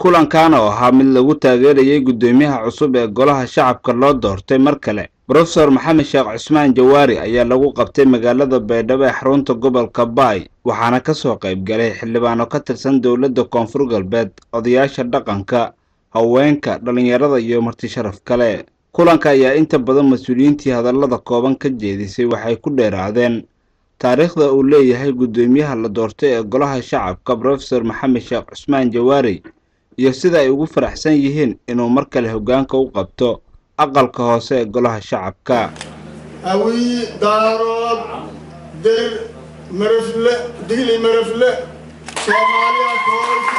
kulankan oo ahaa mid lagu taageerayay guddoomiyaha cusub ee golaha shacabka loo doortay mar kale brofesor maxamed sheekh cusmaan jawaari ayaa lagu qabtay magaalada baydhabo ee xarunta gobolka baay waxaana ka soo qayb galay xildhibaano ka tirsan dowladda koonfur galbeed odayaasha dhaqanka haweenka dhallinyarada iyo marti sharaf kale kulanka ayaa inta badan mas-uuliyiintii hadallada kooban ka jeedisay waxay ku dheeraadeen taariikhda uu leeyahay guddoomiyaha la doortay ee golaha shacabka brofesor maxamed sheekh cusmaan jawaari iyo sida ay ugu faraxsan yihiin inuu mar kale hoggaanka u qabto aqalka hoose ee golaha shacabka awii daarood dir marafle digli marafle soomaaliya koolki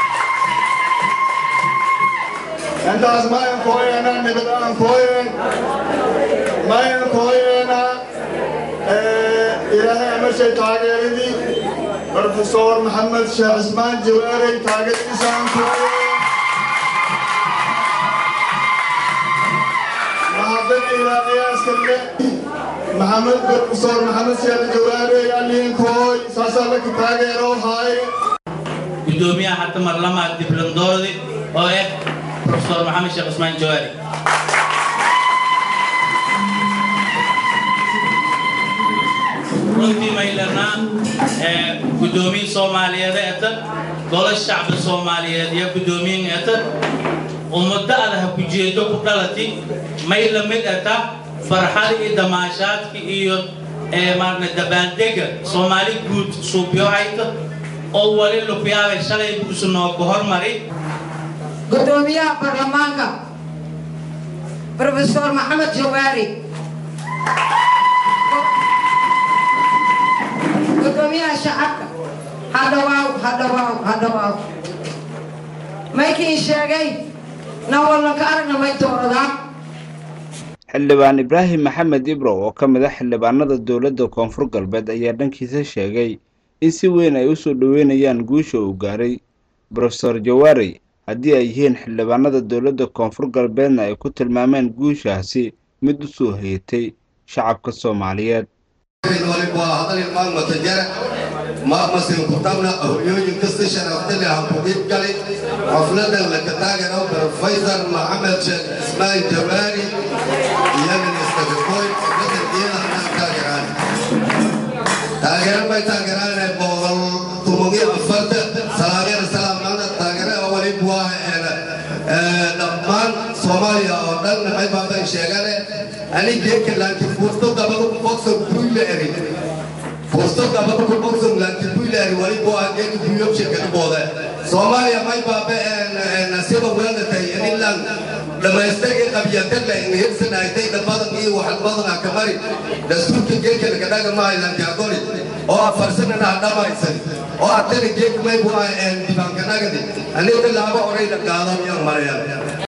intaas mayan kooyeena nibad aan kooyeen mayan kooyeena ilaahay amashay taageeradii brofesor maxamed sheekh cismaan jawaarey taageeradiisaan kooyeen محمد إلى قياس كله محمد بروفيسور محمد سياد جواري يالين كوي ساسا لك تاغيرو هاي gudoomiyaha hadda marlamaad diblandoodi oo ah profesor maxamed sheekh cusmaan jawaari runtii maylanaa gudoomiye soomaaliyeed eta golo shacbi soomaaliyeed iyo gudoomiyin eta ummado adaha kujeedo ku dhalati may la mid eta farxada iyo damaashaadka iyo maarna dabaaldega soomaali guud suubyo hayta oo wali lukyaabay shalay buusu noogu hormari gudoomiyaha baarlamaanka brofesor maxamed jawaari gudoomiyaha shacabka hadhawaaw hadhawaaw hadhawaaw maykii sheegay nawallanka aragna may dooradaa xildhibaan ibraahim maxamed ibrow oo ka mid ah xildhibaanada dowladda koonfur galbeed ayaa dhankiisa sheegay in si weyn ay u soo dhoweynayaan guusha uu gaaray brofesor jawaari haddii ay yihiin xildhibaanada dowladda koonfur galbeedna ay ku tilmaameen guushaasi mid u soo heetay shacabka soomaaliyeed maamasin kutabna horyooyin kasta sharaftale ha ku dhib gali xafladan la ka taagano profesor maxamed sheekh ismaan jawaari iyo ministagakoy xafladan iyada anaan taageeraan taageero bay taageeraane boqol tumogiyo afarta salaageer salaamana taageere wali buah dhammaan soomaaliya oo dhan maxay baaban sheegane ani geeka laakiin furto dabada boksa buyle eri furto dabada ku boksan laakiin buyle eri wali buah geeka buyo shirkadi boode soomaaliya may baabe nasiba weelatay inilan dhamaystirkii qabyatadla in hirsanaaytay dhabadan iyo waxalbadana ka mari dastuurka geeka lagadhaga mahaylan jaagori oo afarsanana hadhamaysan oo atana geeka may buah dibaankanagadi aniga laaba oray la qaadan yan marayaan